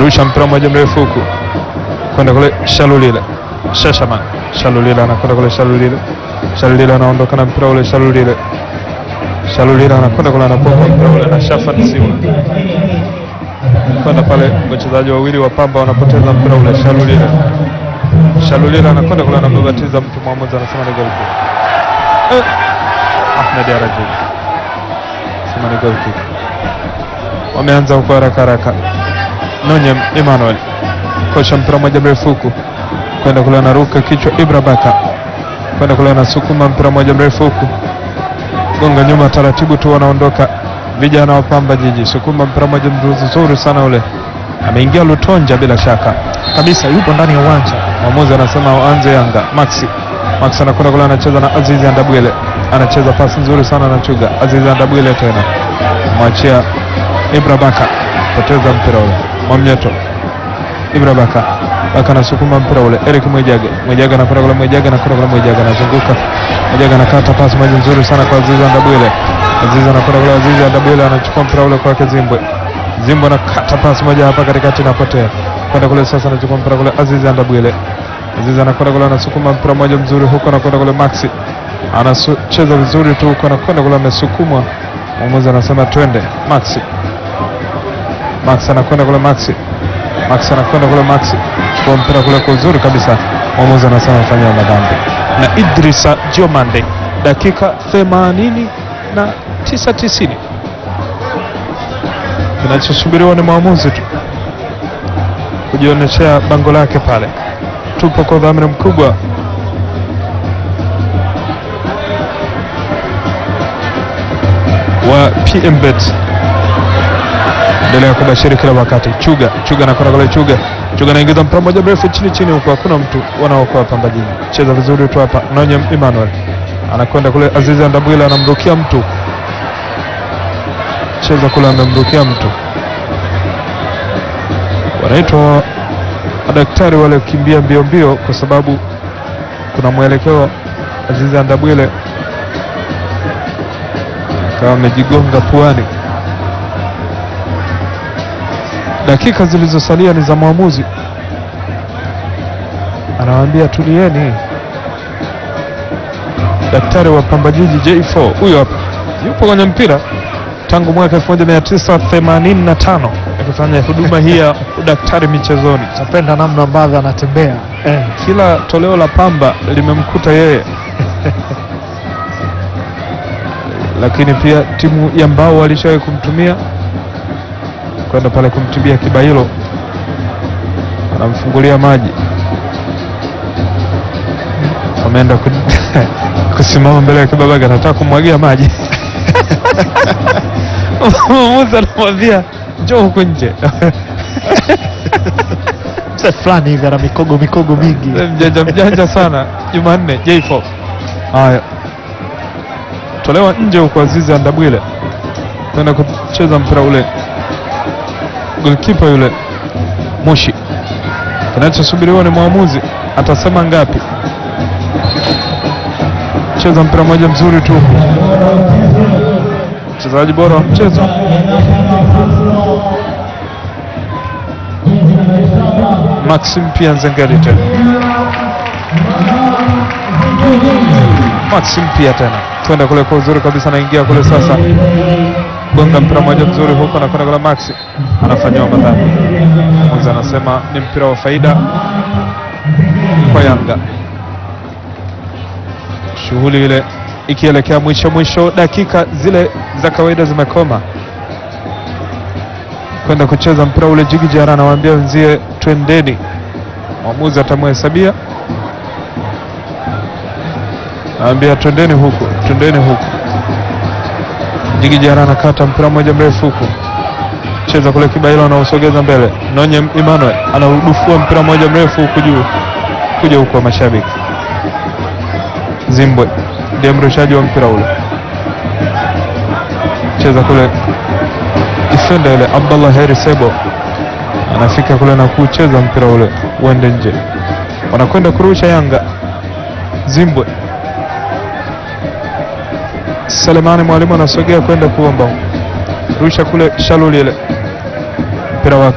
rusha mpira mmoja mrefu huku kwenda kule Shalulile Shashaman Shalulile anakwenda kule Shalulile Shalulile anaondoka na mpira ule Shalulile Shalulile anakwenda kule anapoka mpira ule na Shafan Siwa kwenda pale, wachezaji wawili wa Pamba wanapoteza mpira ule. Shalulile Shalulile anakwenda kule anababatiza mtu, mwamuzi anasema ni goal kick. Eh, Ahmed Araji sema ni goal kick. Wameanza huko haraka haraka. Nonye Emmanuel kocha mpira moja mrefu huku kwenda kule anaruka kichwa. Ibra Baka kwenda kule anasukuma mpira moja mrefu huku gonga nyuma taratibu tu, wanaondoka vijana wa Pamba Jiji. Sukuma mpira moja mzuri sana ule, ameingia Lutonja bila shaka kabisa, yupo ndani ya uwanja. Mwamuzi anasema waanze Yanga. Maxi Max anakwenda kule, anacheza na Azizi Andabwile, anacheza pasi nzuri sana na Chuga. Azizi Andabwile tena mwachia Ibra Baka, poteza mpira ule. Mwamnyeto Ibra Baka, Baka anasukuma mpira ule. Eric Mwijage, Mwijage anakwenda kule, Mwijage anakwenda kule, Mwijage anazunguka, Mwijage anakata pasi moja nzuri sana kwa Azizi Andabwile. Azizi anakwenda kule, Azizi Andabwile anachukua mpira ule kwake Zimbwe. Zimbwe anakata pasi moja hapa katikati, inapotea kwenda kule sasa, anachukua mpira kule Azizi Andabwile. Azizi anakwenda kule, anasukuma mpira mmoja mzuri huko, anakwenda kule Maxi anacheza vizuri tu huko, anakwenda kule, amesukumwa. Mwamuzi anasema twende. Maxi Max anakwenda kule, Maxi Max anakwenda kule, Maxi chukua mpira kule kwa uzuri kabisa. Mwamuzi anasema fanyia madhambi na Idrisa Diomande, dakika 89 na 90. Kinachosubiriwa ni mwamuzi tu kujionyeshea bango lake pale. Tupo kwa udhamini mkubwa wa PMBet, endelea kubashiri kila wakati. Chuga Chuga anakwenda kule, Chuga Chuga anaingiza mpira mmoja mrefu chini chini huko, hakuna mtu wanaokoa Pamba Jiji. Cheza vizuri tu hapa, Nonye Emmanuel anakwenda kule, Azizi Andabwile anamrukia mtu, cheza kule, amemrukia mtu wanaitwa madaktari wale kukimbia mbio mbio, kwa sababu kuna mwelekeo. Azizi Andabwile akawa amejigonga puani. Dakika zilizosalia ni za mwamuzi, anawaambia tulieni. Daktari wa Pamba Jiji J4 huyo hapa, yupo kwenye mpira tangu mwaka 1985 akifanya huduma hii ya udaktari michezoni. Napenda namna ambavyo anatembea Eh, kila toleo la Pamba limemkuta yeye lakini pia timu ya Mbao walishawahi kumtumia kwenda pale kumtibia Kibailo, anamfungulia maji, ameenda ku... kusimama mbele ya Kibabaga, anataka kumwagia maji mwamuzi anamwambia njoo huku nje. mzee fulani hivi ana mikogo mikogo mingi. mjanja mjanja sana Jumanne J4. Haya, tolewa nje huko Azizi Andabwile kwenda kucheza mpira ule, golkipa yule Moshi. Kinachosubiriwa ni mwamuzi atasema ngapi. Cheza mpira mmoja mzuri tu, mchezaji bora wa mchezo Maxim pia Nzengeli tena Maxim pia tena, twende kule kwa uzuri kabisa, anaingia kule sasa, gonga mpira mmoja mzuri huko, anakwenda kule, Maxi anafanyiwa madhambi. Mwanza anasema ni mpira wa faida kwa Yanga, shughuli ile ikielekea mwisho mwisho, dakika zile za kawaida zimekoma kwenda kucheza mpira ule. Jigi Jara anawaambia wenzie twendeni, mwamuzi atamhesabia, anaambia twendeni huku, twendeni huku. Jigi Jara anakata mpira mmoja mrefu huku, cheza kule, Kibailo anausogeza mbele, Nonye Emmanuel anaudufua mpira mmoja mrefu huku juu, kuja huku wa mashabiki. Zimbwe ndiye mrushaji wa mpira ule, cheza kule defender yule Abdallah Heri Sebo anafika kule na kucheza mpira ule uende nje, wanakwenda kurusha Yanga. Zimbwe Selemani Mwalimu anasogea kwenda kuomba rusha kule, Shaluli ile mpira wake